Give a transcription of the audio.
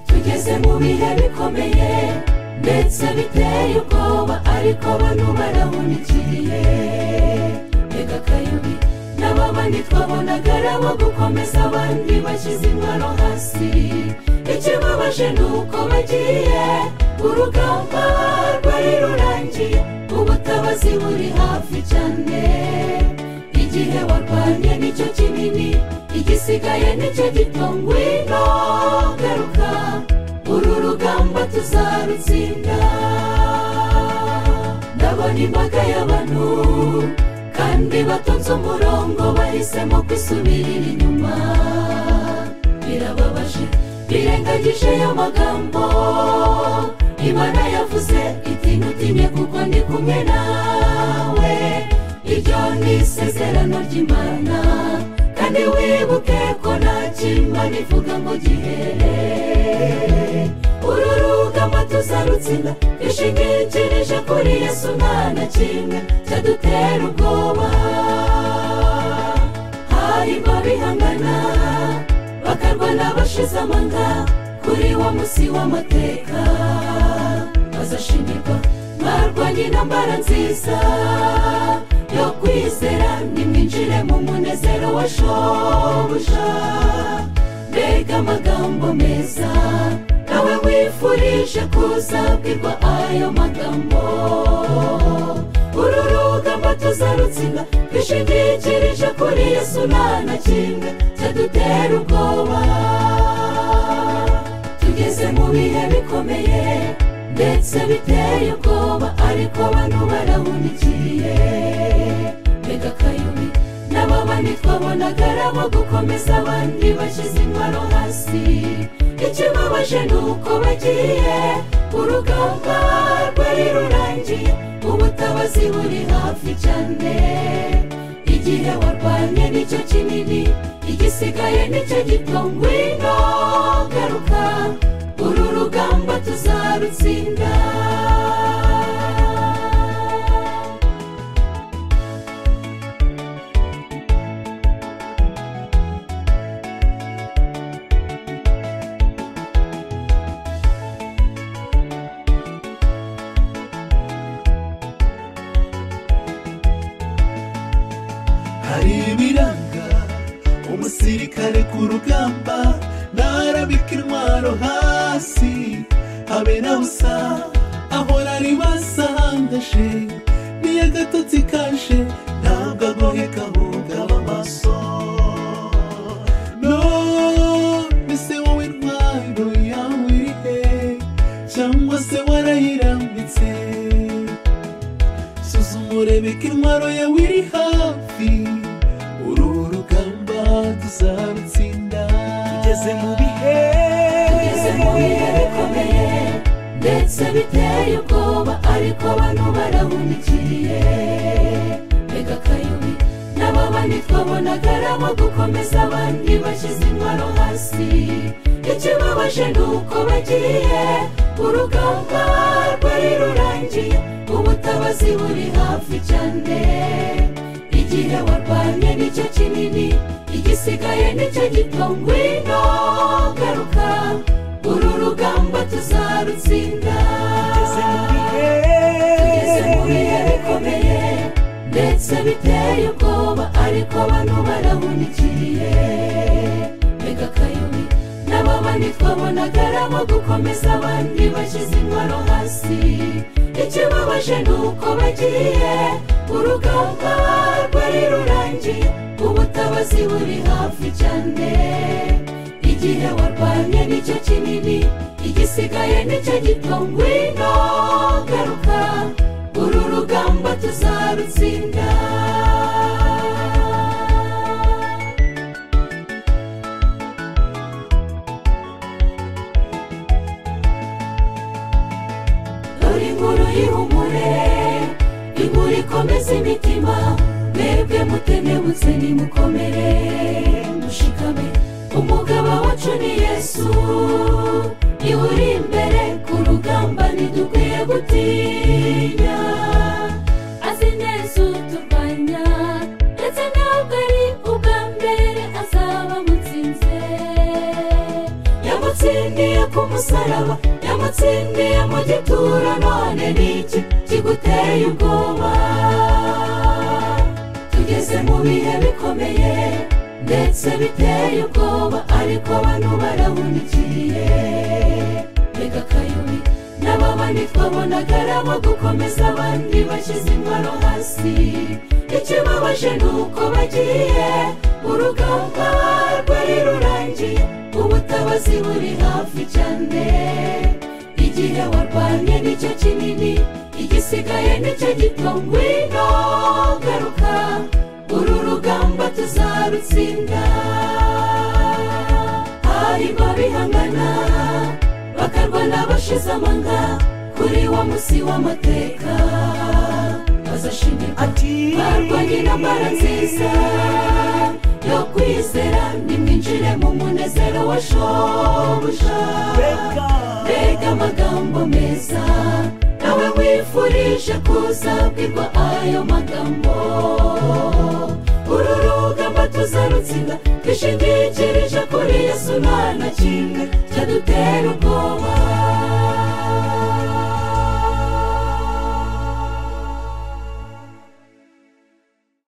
tugeze mu bihe bikomeye ndetse biteye ubwoba ariko bano barahunikiriye mbega akayobi nabo bandi twabonaga arabo gukomeza abandi bashyize intwaro hasi ikibabaje ni uko bagiye urugamba rwari rurangiye ubutabazi buri hafi cyane igihe warwanye nicyo kinini igisigaye nicyo gito ngwino garuka uru rugamba tuzarutsinda ndabona imbaga y'abantu kandi batonze umurongo bahisemo kwisubirira inyuma birababaje birengagije ayo magambo imana yavuze iti ntutinye kuko ndi kumwe nawe iryo ni isezerano ry'imana kandi wibuke ko nta kimana ivuga ngo gihere uru rugamba tuzarutsinda twishingikirije kuri yesu nta na kimwe cyadutera ubwoba hari babihangana bakarwana bashize amanga kuri wa munsi w'amateka bazashimirwa mwarwanye intambara nziza yo kwizera nimwinjire mu munezero wa shobuja mbega amagambo meza nawe wifurije kuzabwirwa ayo magambo uru rugamba tuzarutsinda twishingikirije kuri yesu nta na kimwe cyadutera ubwoba tugeze mu bihe bikomeye ndetse biteye ubwoba ariko bano barahunikiye mbega akayobi nabo bandi twabonaga arabo gukomeza abandi bashyize intwaro hasi ikibabaje ni uko bagiye urugamba rwari rurangiye ubutabazi buri hafi cyane igihe warwanye nicyo kinini igisigaye nicyo gito ngwino garuka uru rugamba tuzarutsinda hari ibiranga umusirikare ku rugamba ntarabika intwaro hasi habe na busa ahora ribasa handashe niyo agatotsi kashe ntabwo agoheka bugaba amaso no mbese wowe intwaro yawe iri he cyangwa se warayirambitse suzuma urebe ko intwaro yawe iri hafi uru rugamba tuzarutsinda tugeze mu bihe tugeze mu bihe bikomeye ndetse biteye ubwoba ariko abantu barahumikiriye mbega akayobi nabo bandi twabonaga arabo gukomeza abandi bashyize intwaro hasi ikibabaje ni uko bagiye urugamba rwari rurangiye ubutabazi buri hafi cyane igihe warwanye nicyo kinini igisigaye nicyo gito ngwino garuka uru rugamba tuzarutsinda tugeze mu bihe tugeze mu bihe bikomeye ndetse biteye ubwoba ariko abantu barahumikiriye mbega akayobi nabo bandi twabonaga arabo gukomeza abandi bashyize intwaro hasi ikibabaje ni uko bagiye urugamba rwari rurangiye ubutabazi buri hafi cyane igihe warwanye nicyo kinini igisigaye nicyo gito ngwino garuka uru rugamba tuzarutsinda dore inkuru y'ihumure inkuru ikomeza imitima mwebwe mutenebutse nimukomere mushikame umugaba wacu ni yesu niwe uri imbere ku rugamba ntidukwiye gutinya azi neza uturwanya ndetse ntabwo ari ubwa mbere azaba amutsinze yamutsindiye ku musozi umusaraba yamutsindiye mu gituro none niki kiguteye ubwoba tugeze mu bihe bikomeye ndetse biteye ubwoba ariko bano barahunikiye mbega akayubi n'ababandi twabonaga ari abo gukomeza abandi bashyize intwaro hasi ikibabaje ni uko bagiye urugamba rwari rurangiye ubutabazi buri hafi cyane igihe warwanye nicyo kinini igisigaye nicyo gito ngwino garuka uru rugamba tuzarutsinda harimo bihangana bakarwana bashize amanga kuri wa munsi w'amateka bazashimirwa ati barwanye intambara nziza yo kwizera nimwinjire mu munezero wa shobuja reka mbega amagambo meza nawe wifurije kuzabwirwa ayo magambo uru rugamba tuzarutsinda twishingikirije kuri yesu nta na kimwe cyadutera ubwoba